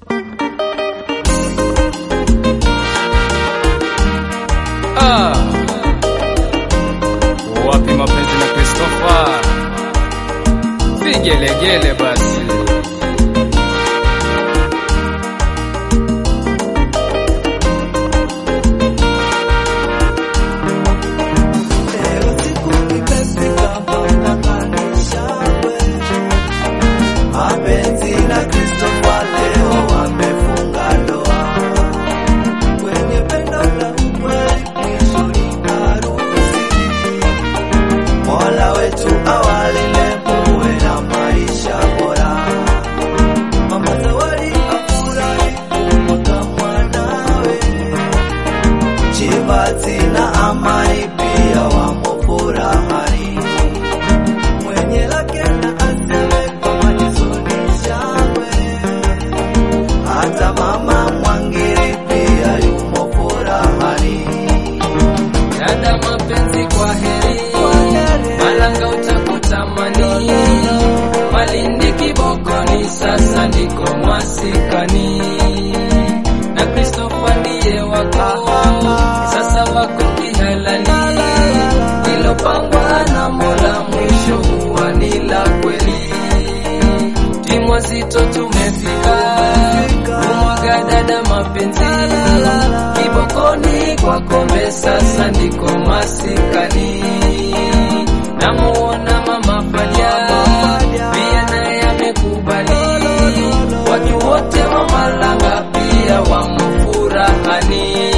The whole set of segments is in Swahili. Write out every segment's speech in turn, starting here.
Ah, wapi mapenzi na Christopher? Vigelegele basi. Leo siku imefika waunganishwe. Mapenzi na Christopher leo wamefunga ndoa. Kwenye pendo la ukweli mwisho ni harusi. Mola wetu awalinde muwe na maisha bora. Mama Zawadi afurahi kumwona mwanawe. Chibati na amani pia wamo furahani. Mwenye lake na aseme kama Jisoni shangwe. Hata mama Mwangiri pia yumo furahani. Dada mapenzi kwa heri, Malanga utakutamani, Malindi kibokoni, sasa ndiko masikani, na Christopher ndiye wako, sasa wako kihalali, ilopangwa na Mola mwisho huwa ni la kweli. Timu zito tumefika, kumwaga dada mapenzi, kibokoni kwa kombe, sasa ndiko masikani. Namuona mama Fadia pia naye amekubali, watu wote wa Malanga pia wamo furahani.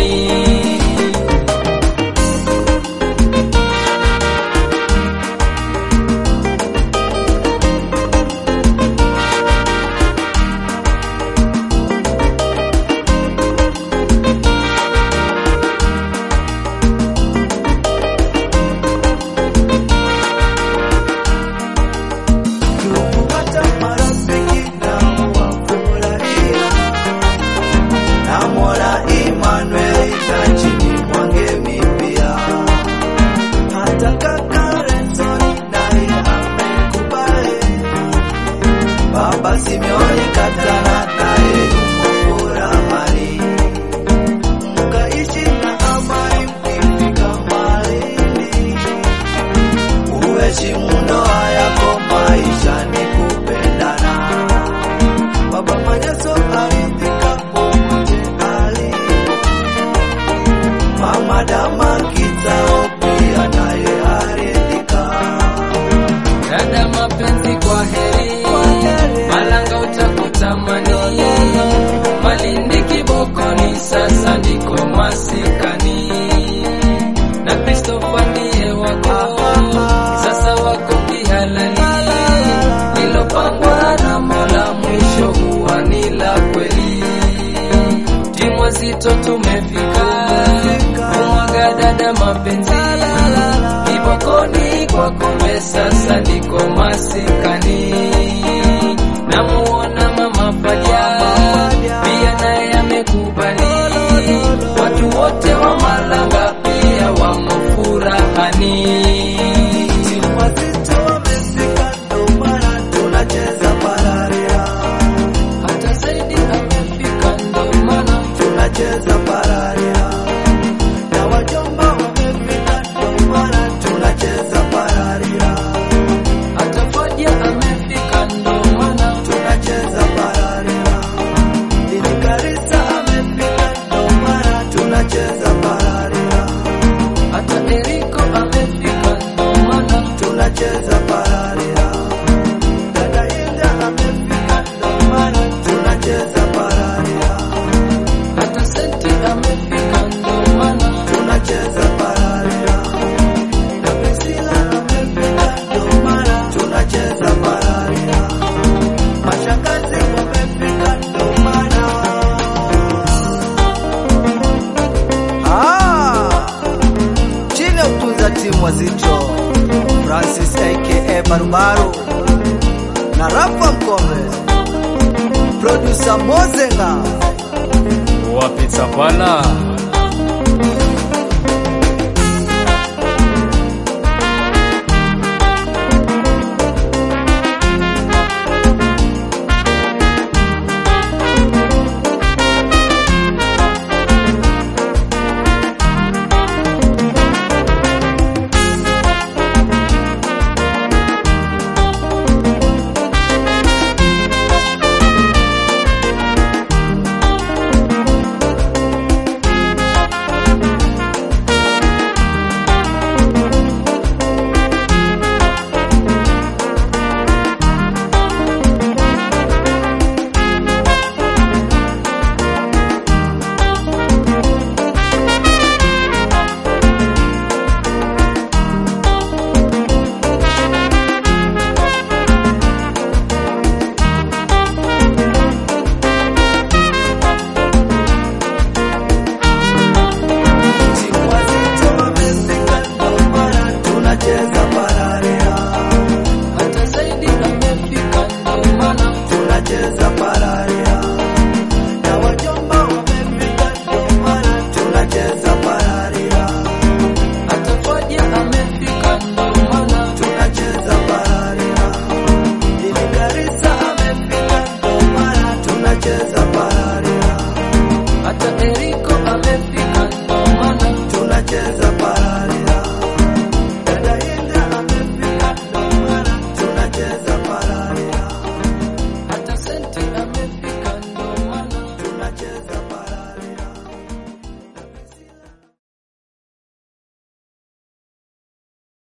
Ndugu hata marafiki nao wafurahia. Namwona Emmanuel na chini Mwangemi pia. Hata kaka Renson naye amekubali. Baba Simeoni Katana naye yumo furahani. Mkaishi na amani mkifika Malindi. Uheshimu ndoa yako, maisha ni kupendana. Baba Manyaso aridhika popote alipo. Mama Dama Kitao pia naye aridhika. Dada mapenzi kwa heri, Malanga utakutamani, Malindi kibokoni, sasa ndiko masikani, na Christopher ndiye wako, sasa wako kihalali, lilopangwa na Mola mwisho huwa ni la kweli. Timu zito tumefika, kumwaga dada mapenzi, kibokoni kwa kombe, sasa ndiko masikani. Namuona mama Fadia pia naye amekubali, watu wote wa Malanga pia wamo furahani. Timu wazito wamefika, ndo maana tunacheza pararia. Hata zaidi amefika, ndo maana tunacheza pararia. Na wajomba wamefika, ndo maana tunacheza pararia. hata Fadia amefika, ndo maana tunacheza pararia. Ili Karisa amefika, ndo maana tunacheza pararia. hata Eriko amefika, ndo maana Tunacheza pararia. Dada Hilda amefika, ndo maana tunacheza pararia. hata Senti amefika, ndo maana Tunacheza pararia. Na Priscilla amefika, ndo maana tunacheza pararia. Mashangazi wamefika, ndo maana Ah, chini ya utunza timu wazito Francis aka Barubaru na Rafa Mkombe, producer Mozenga wapi Tsapala